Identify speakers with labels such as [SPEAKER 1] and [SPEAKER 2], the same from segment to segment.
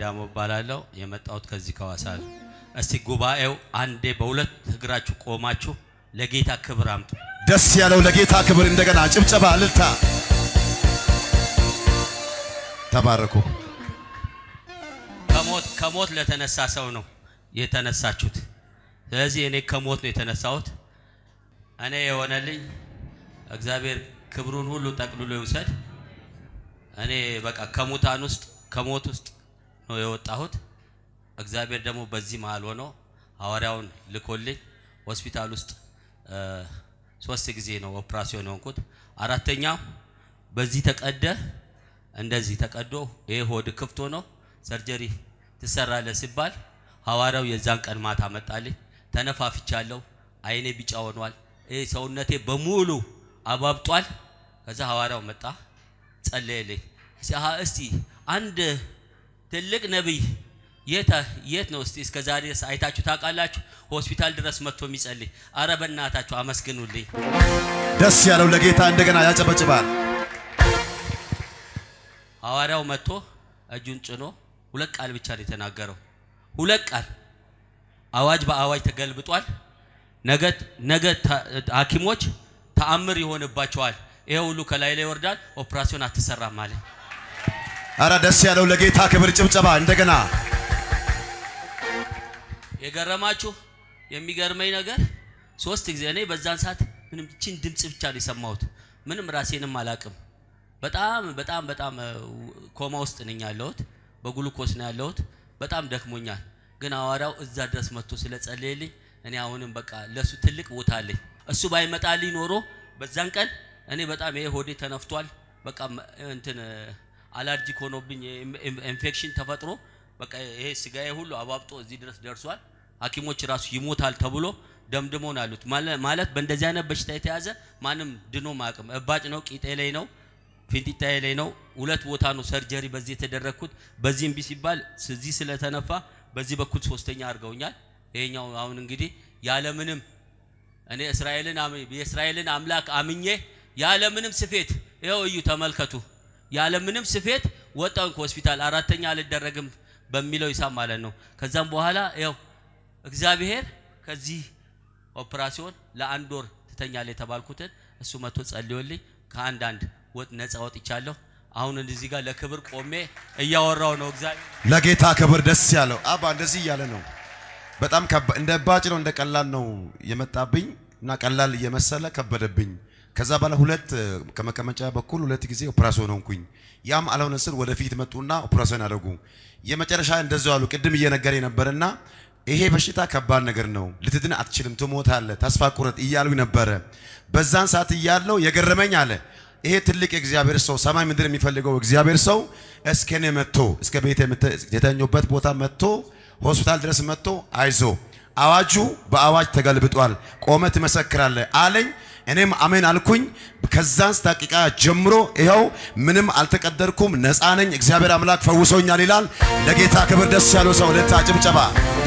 [SPEAKER 1] አዳሞ እባላለሁ። የመጣሁት ከዚህ ከዋሳ ነው። እስቲ ጉባኤው አንዴ በሁለት እግራችሁ ቆማችሁ ለጌታ ክብር አምጡ።
[SPEAKER 2] ደስ ያለው ለጌታ ክብር እንደገና ጭብጨባ፣ እልልታ። ተባረኩ።
[SPEAKER 1] ከሞት ከሞት ለተነሳ ሰው ነው የተነሳችሁት። ስለዚህ እኔ ከሞት ነው የተነሳሁት። እኔ የሆነልኝ እግዚአብሔር ክብሩን ሁሉ ጠቅልሎ ይውሰድ። እኔ በቃ ከሙታን ውስጥ ከሞት ውስጥ ነው የወጣሁት። እግዚአብሔር ደግሞ በዚህ መሀል ሆኖ ሐዋርያውን ልኮልኝ ሆስፒታል ውስጥ እ፣ ሶስት ጊዜ ነው ኦፕራሲዮን የሆንኩት። አራተኛው በዚህ ተቀደ እንደዚህ ተቀዶ ይሄ ሆድ ክፍት ሆኖ ሰርጀሪ ትሰራለህ ሲባል ሐዋርያው የዛን ቀን ማታ መጣልኝ። ተነፋፍቻለሁ። አይኔ ቢጫ ሆኗል። ይሄ ሰውነቴ በሙሉ አባብጧል። ከዛ ሐዋርያው መጣ ጸለየልኝ። እስቲ- አሀ፣ እስቲ አንድ ትልቅ ነቢይ የት የት ነው እስቲ እስከ ዛሬ ድረስ አይታችሁ ታውቃላችሁ? ሆስፒታል ድረስ መጥቶ የሚጸልይ አረ በእናታችሁ አመስግኑልኝ።
[SPEAKER 2] ደስ ያለው ለጌታ እንደገና ያጨበጭባል።
[SPEAKER 1] ሐዋርያው መጥቶ እጁን ጭኖ ሁለት ቃል ብቻ ነው የተናገረው። ሁለት ቃል አዋጅ በአዋጅ ተገልብጧል። ነገ ነገ ታ- ሐኪሞች ተአምር ይሆንባቸዋል። ይሄ ሁሉ ከላይ ላይ ይወርዳል። ኦፕራሲዮን አትሰራም አለ።
[SPEAKER 2] አረ ደስ ያለው ለጌታ ክብር ጭብጨባ እንደገና
[SPEAKER 1] የገረማችሁ የሚገርመኝ ነገር ሶስት ጊዜ እኔ በዛን ሰዓት ምንም ችን ድምፅ ብቻ ነው የሰማሁት። ምንም ራሴንም አላቅም። በጣም በጣም በጣም እ፣ ኮማ ውስጥ ነኝ ያለሁት። በግሉኮስ ነው ያለሁት። በጣም ደክሞኛል። ግን ሐዋርያው እዛ ድረስ መጥቶ ስለጸለየልኝ እኔ አሁንም በቃ ለሱ ትልቅ ቦታ አለኝ። እሱ ባይመጣልኝ ኖሮ በዛን ቀን እኔ በጣም ይሄ ሆዴ ተነፍቷል። በቃ መ- እንትን እ፣ አላርጂክ ሆኖብኝ ኢን- ኢን- ኢንፌክሽን ተፈጥሮ በቃ ይሄ ስጋዬ ሁሉ አባብጦ እዚህ ድረስ ደርሷል። ሐኪሞች ራሱ ይሞታል ተብሎ ደምድሞ ነው ያሉት። ማለ- ማለት በእንደዚህ አይነት በሽታ የተያዘ ማንም ድኖ ማቅም እባጭ ነው፣ ቂጤ ላይ ነው፣ ፊንጢጣዬ ላይ ነው። ሁለት ቦታ ነው ሰርጀሪ በዚህ የተደረግኩት። በዚህ እምቢ ሲባል እዚህ ስለተነፋ በዚህ በኩል ሶስተኛ አድርገውኛል። ይሄኛው አሁን እንግዲህ ያለምንም እኔ እስራኤልን አም- የእስራኤልን አምላክ አምኜ ያለምንም ስፌት ይኸው እዩ ተመልከቱ። ያለምንም ስፌት ወጣውን ከሆስፒታል አራተኛ አልደረግም በሚለው ሂሳብ ማለት ነው። ከዛም በኋላ ይኸው እግዚአብሔር ከዚህ ኦፕራሲዮን ለአንድ ወር ትተኛለህ የተባልኩትን እሱ መጥቶ ጸልዮልኝ ከአንድ አንድ ወጥ ነፃ ወጥቻለሁ። አሁን እዚህ ጋር ለክብር ቆሜ እያወራው ነው እግዚአብሔር
[SPEAKER 2] ለጌታ ክብር ደስ ያለው አባ እንደዚህ እያለ ነው። በጣም ከባ- እንደ ባጭ ነው እንደ ቀላል ነው የመጣብኝ እና ቀላል እየመሰለ ከበደብኝ። ከዛ በኋላ ሁለት እ፣ ከመቀመጫ በኩል ሁለት ጊዜ ኦፕራሲዮን ሆንኩኝ። ያም አልሆነ ስል ወደፊት መጡና ኦፕራሲዮን አደረጉ። የመጨረሻ እንደዚያው አሉ። ቅድም እየነገረ ነበርና ይሄ በሽታ ከባድ ነገር ነው፣ ልትድን አትችልም፣ ትሞታለህ፣ ተስፋ ቁረጥ እያሉ ነበረ። በዛን ሰዓት እያለው የገረመኝ አለ ይሄ ትልቅ የእግዚአብሔር ሰው ሰማይ ምድር የሚፈልገው እግዚአብሔር ሰው እስከ እኔ መጥቶ እስከ ቤት የተኙበት ቦታ መጥቶ ሆስፒታል ድረስ መጥቶ አይዞ አዋጁ በአዋጅ ተገልብጧል፣ ቆመ ትመሰክራለህ አለኝ። እኔም አሜን አልኩኝ። ከዛን ደቂቃ ጀምሮ ይኸው ምንም አልተቀደርኩም፣ ነፃ ነኝ። እግዚአብሔር አምላክ ፈውሶኛል ይላል። ለጌታ ክብር ደስ ያለው ሰው ለታ ጭብጨባ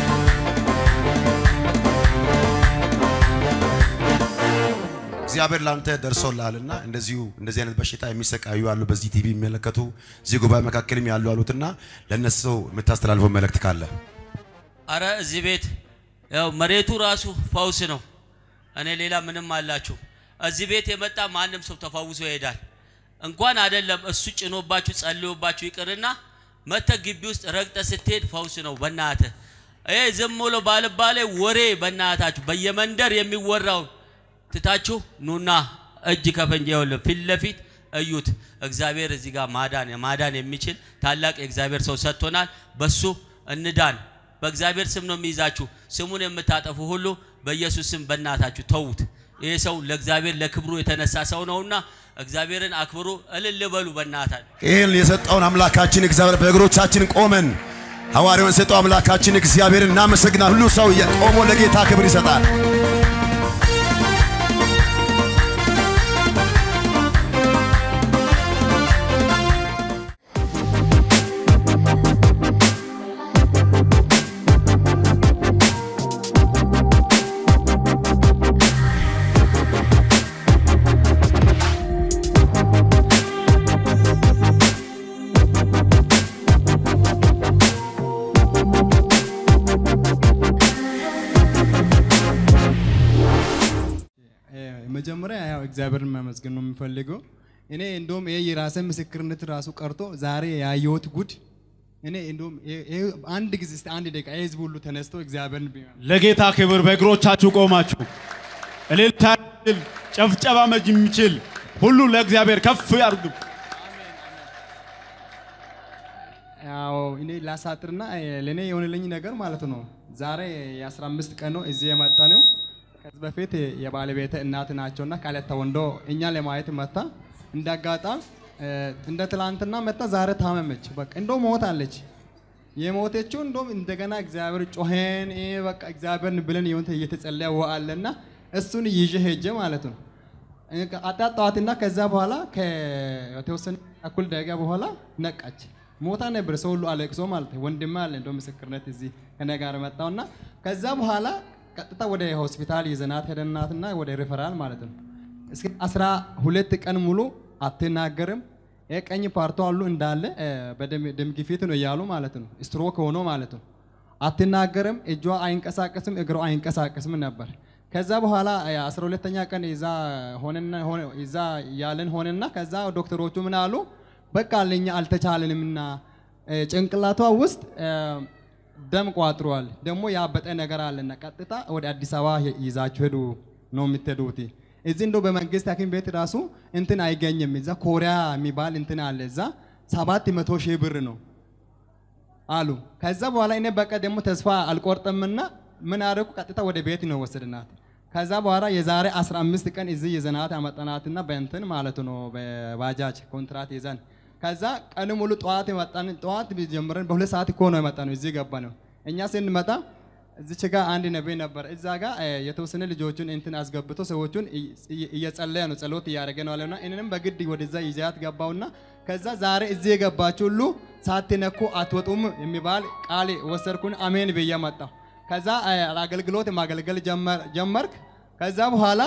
[SPEAKER 2] እግዚአብሔር ላንተ ደርሶልሃልና እንደዚሁ እንደዚህ አይነት በሽታ የሚሰቃዩ አሉ፣ በዚህ ቲቪ የሚመለከቱ እዚህ ጉባኤ መካከልም ያሉ አሉትና ለነሱ የምታስተላልፈው መልእክት ካለ
[SPEAKER 1] አረ እዚህ ቤት ያው መሬቱ ራሱ ፈውስ ነው። እኔ ሌላ ምንም አላችሁ። እዚህ ቤት የመጣ ማንም ሰው ተፈውሶ ይሄዳል። እንኳን አይደለም እሱ ጭኖባችሁ ጸልዮባችሁ ይቅርና መተ ግቢ ውስጥ ረግጠ ስትሄድ ፈውስ ነው። በእናትህ ይሄ ዝም ብሎ ባልባሌ ወሬ በእናታችሁ በየመንደር የሚወራውን ትታችሁ ኑና እጅ ከፈንጅ ይኸውልህ ፊት ለፊት እዩት። እግዚአብሔር እዚህ ጋር ማዳን ማዳን የሚችል ታላቅ የእግዚአብሔር ሰው ሰጥቶናል። በሱ እንዳን። በእግዚአብሔር ስም ነው የሚይዛችሁ። ስሙን የምታጠፉ ሁሉ በኢየሱስ ስም በእናታችሁ ተዉት። ይህ ሰው ለእግዚአብሔር ለክብሩ የተነሳ ሰው ነውና እግዚአብሔርን አክብሩ፣ እልል በሉ በእናታችሁ።
[SPEAKER 2] ይህን የሰጠውን አምላካችን እግዚአብሔር በእግሮቻችን ቆመን ሐዋርያውን የሰጠው አምላካችን እግዚአብሔርን እናመሰግናል። ሁሉ ሰው ቆሞ ለጌታ ክብር ይሰጣል።
[SPEAKER 3] መጀመሪያ ያው እግዚአብሔርን ማመስገን ነው የሚፈልገው። እኔ እንደውም ይሄ የራሴ ምስክርነት ራሱ ቀርቶ ዛሬ ያየሁት ጉድ እኔ እንደውም ይሄ- ይሄ አንድ ጊዜ እስቲ አንድ ደቂቃ ይሄ ህዝብ ሁሉ ተነስቶ እግዚአብሔርን ቢያ
[SPEAKER 4] ለጌታ ክብር በእግሮቻችሁ ቆማችሁ እልልታ የሚችል ጨፍጨባ መጅ የሚችል ሁሉ ለእግዚአብሔር ከፍ ያርጉ።
[SPEAKER 3] ያው እኔ ላሳጥርና እ፣ ለእኔ የሆነልኝ ነገር ማለት ነው። ዛሬ የ15 ቀን ነው እዚህ የመጣ ነው። ከዚህ በፊት የባለቤተ እናት ናቸውና ካለታ ወንዶ እኛ ለማየት መታ እንዳጋጣም እ፣ እንደ ትላንትና መጣ። ዛሬ ታመመች። በቃ እንደው ሞታለች። የሞተችው እንደውም እንደገና እግዚአብሔር ጮኸን እ፣ በቃ እግዚአብሔርን ብለን የሆነ እየተጸለየ ወአለና እሱን ይዤ ሄጄ ማለት ነው አጣጣዋትና ከዛ በኋላ ከተወሰነ እኩል ደቂቃ በኋላ ነቃች። ሞታ ነበር። ሰው ሁሉ አለቅሶ ማለት ነው። ወንድሜ አለ እንደው ምስክርነት እዚህ ከኔ ጋር መጣውና ከዛ በኋላ ቀጥታ ወደ ሆስፒታል ይዘናት ሄደናትና ወደ ሪፈራል ማለት ነው። እስከ አስራ ሁለት ቀን ሙሉ አትናገርም። የቀኝ ፓርቶ አሉ እንዳለ እ፣ በደም ደም ግፊት ነው እያሉ ማለት ነው። ስትሮክ ሆኖ ማለት ነው። አትናገርም፣ እጇ አይንቀሳቀስም፣ እግሯ አይንቀሳቀስም ነበር። ከዛ በኋላ አስራ ሁለተኛ ቀን ይዛ ሆነና ሆነ ይዛ ያለን ሆነና ከዛ ዶክተሮቹ ምን አሉ? በቃ ለኛ አልተቻለንምና እ፣ ጭንቅላቷ ውስጥ እ፣ ደም ቋጥሯል፣ ደግሞ ያበጠ ነገር አለና ቀጥታ ወደ አዲስ አበባ ይዛችሁ ሄዱ ነው የምትሄዱት። እዚህ እንደው በመንግስት ሐኪም ቤት ራሱ እንትን አይገኝም። እዛ ኮሪያ የሚባል እንትን አለ። እዛ ሰባት መቶ ሺህ ብር ነው አሉ። ከዛ በኋላ እኔ በቃ ደግሞ ተስፋ አልቆርጥምና ምን አደረኩ? ቀጥታ ወደ ቤት ነው ወሰድናት። ከዛ በኋላ የዛሬ 15 ቀን እዚህ ይዘናት አመጣናትና በእንትን ማለት ነው በባጃጅ ኮንትራት ይዘን ከዛ ቀን ሙሉ ጠዋት የመጣን ጠዋት ጀምረን በሁለት ሰዓት እኮ ነው የመጣ ነው እዚህ ገባ ነው። እኛ ስንመጣ እዚች ጋር አንድ ነቢይ ነበር። እዛ ጋር እ፣ የተወሰነ ልጆቹን እንትን አስገብቶ ሰዎቹን እይ- እይ- እየጸለየ ነው ጸሎት እያደረገ ነው አለና እኔንም በግድ ወደዛ ይዛት ገባውና ከዛ ዛሬ እዚህ የገባችሁ ሁሉ ሳትነኩ አትወጡም የሚባል ቃል ወሰድኩን። አሜን ብዬ መጣሁ። ከዛ እ፣ አገልግሎት ማገልገል ጀመር- ጀመርክ። ከዛ በኋላ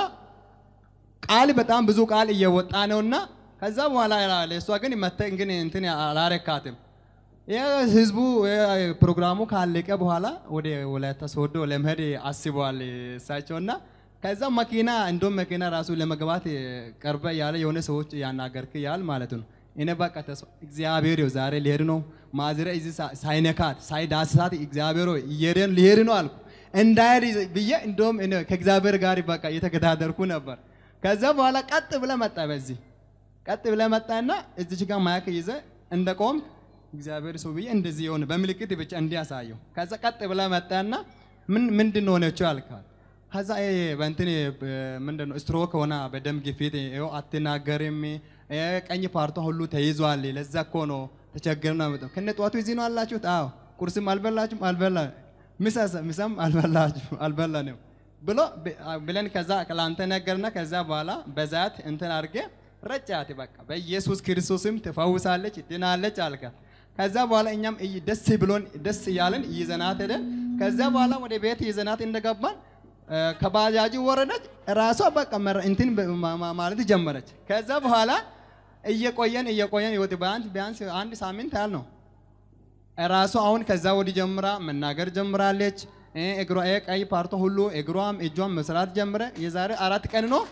[SPEAKER 3] ቃል በጣም ብዙ ቃል እየወጣ ነውና ከዛ በኋላ ለእሷ ግን መተ ግን እንትን አላረካትም። ይህ ህዝቡ ይህ ፕሮግራሙ ካለቀ በኋላ ወደ ወላይታ ሶዶ ለመሄድ አስበዋል እሳቸውና ከዛ መኪና እንደውም መኪና ራሱ ለመግባት ቀርበ ያለ የሆነ ሰዎች ያናገርክ ያል ማለት ነው። እኔ በቃ ተስፋ እግዚአብሔር ይኸው ዛሬ ሊሄድ ነው ማዝረ እዚህ ሳ- ሳይነካት ሳይዳስሳት እግዚአብሔር ሆይ እየሄድን ሊሄድ ነው አልኩ። እንዳይሄድ ብዬ እንደውም እኔ ከእግዚአብሔር ጋር በቃ እየተገዳደርኩ ነበር። ከዛ በኋላ ቀጥ ብለ መጣ በዚህ ቀጥ ብለ መጣና እዚች ጋር ማያክ ይዘ እንደ ቆም እግዚአብሔር ሰው ብዬ እንደዚህ የሆነ በምልክት ብቻ እንዲያሳየው ከዛ ቀጥ ብለ መጣና ምን ምንድን ነው ሆነችው ያልካል ከዛ ይሄ በእንትን ምንድን ነው ስትሮክ ሆና በደም ግፊት ይኸው አትናገርም ይሄ ቀኝ ፓርቷ ሁሉ ተይዟል ለዛ እኮ ነው ተቸገር ነው ያመጣው ከነ ጠዋቱ እዚህ ነው አላችሁት አዎ ቁርስም አልበላችሁም አልበላ ምሳስ ምሳም አልበላችሁ አልበላንም ብሎ ብ- ብለን ከዛ ለአንተ ነገርና ከዛ በኋላ በዛት እንትን አድርጌ ረጫት በቃ በኢየሱስ ክርስቶስም ትፈውሳለች ድናለች አልካት። ከዛ በኋላ እኛም እይ- ደስ ብሎን ደስ እያለን ይዘናት ሄደን ከዛ በኋላ ወደ ቤት ይዘናት እንደገባን እ፣ ከባጃጁ ወረደች። ራሷ በቃ መረ- እንትን በ- ማ- ማ- ማለት ጀመረች። ከዛ በኋላ እየቆየን እየቆየን ህይወት ቢያንስ ቢያንስ አንድ ሳምንት ያህል ነው ራሱ አሁን ከዛ ወዲህ ጀምራ መናገር ጀምራለች። እ፣ እግሯ ይሄ ቀይ ፓርቶ ሁሉ እግሯም እጇም መስራት ጀምረ። የዛሬ አራት ቀን ነው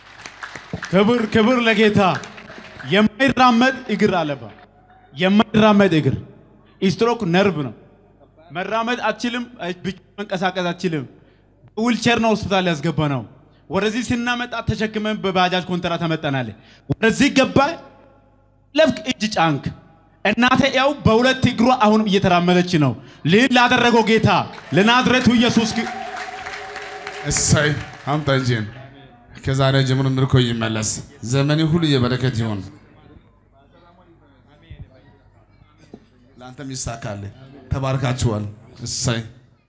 [SPEAKER 4] ክብር ክብር ለጌታ። የማይራመድ እግር አለባ የማይራመድ እግር ስትሮክ ነርቭ ነው። መራመድ አትችልም፣ ብቻ መንቀሳቀስ አትችልም። ዊልቸር ነው ሆስፒታል ያስገባ ነው። ወደዚህ ስናመጣ ተሸክመን በባጃጅ ኮንትራ ተመጠናል። ወደዚህ ገባ ለፍቅ እጅ ጫንክ። እናቴ ያው በሁለት እግሯ አሁንም እየተራመደች ነው። ልል ላደረገው ጌታ ለናዝሬቱ ኢየሱስ ክ-
[SPEAKER 5] እሰይ አምጣ እንጂን ከዛሬ ጀምሮ ምርኮ ይመለስ። ዘመኔ ሁሉ የበረከት ይሁን። ለአንተም ይሳካል። ተባርካችኋል። እሰይ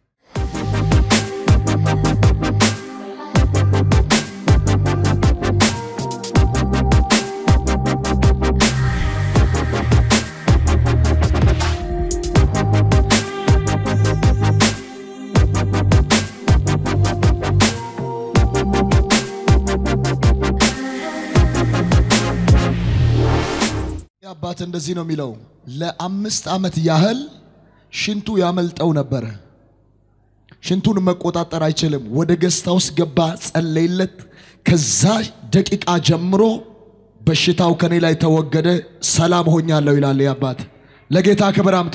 [SPEAKER 6] አባት እንደዚህ ነው የሚለው፣ ለአምስት ዓመት ያህል ሽንቱ ያመልጠው ነበረ። ሽንቱን መቆጣጠር አይችልም። ወደ ገስታ ውስጥ ገባ፣ ጸለይለት። ከዛ ደቂቃ ጀምሮ በሽታው ከኔ ላይ ተወገደ፣ ሰላም ሆኛለሁ ይላል ይህ አባት። ለጌታ ክብር አምጡ።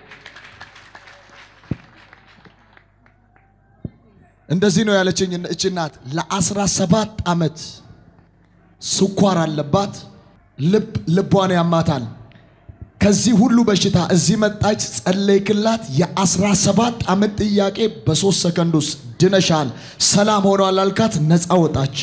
[SPEAKER 6] እንደዚህ ነው ያለችኝ እች እናት። ለአስራ ሰባት ዓመት ስኳር አለባት፣ ልብ ልቧን ያማታል። ከዚህ ሁሉ በሽታ እዚህ መጣች፣ ጸለይክላት። የአስራ ሰባት ዓመት ጥያቄ በሶስት ሰከንድ ውስጥ ድነሻል፣ ሰላም ሆኗል አልካት፣ ነፃ ወጣች።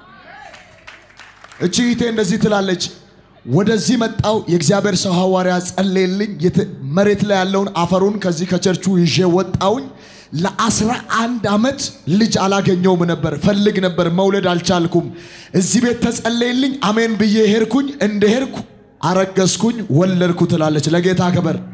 [SPEAKER 6] እቺ እህቴ እንደዚህ ትላለች። ወደዚህ መጣው የእግዚአብሔር ሰው ሐዋርያ ጸለየልኝ። የት- መሬት ላይ ያለውን አፈሩን ከዚህ ከቸርቹ ይዤ ወጣውኝ። ለአስራ አንድ ዓመት ልጅ አላገኘውም ነበር፣ ፈልግ ነበር፣ መውለድ አልቻልኩም። እዚህ ቤት ተጸለየልኝ። አሜን ብዬ ሄድኩኝ። እንደ ሄድኩ አረገዝኩኝ፣ ወለድኩ ትላለች። ለጌታ ክብር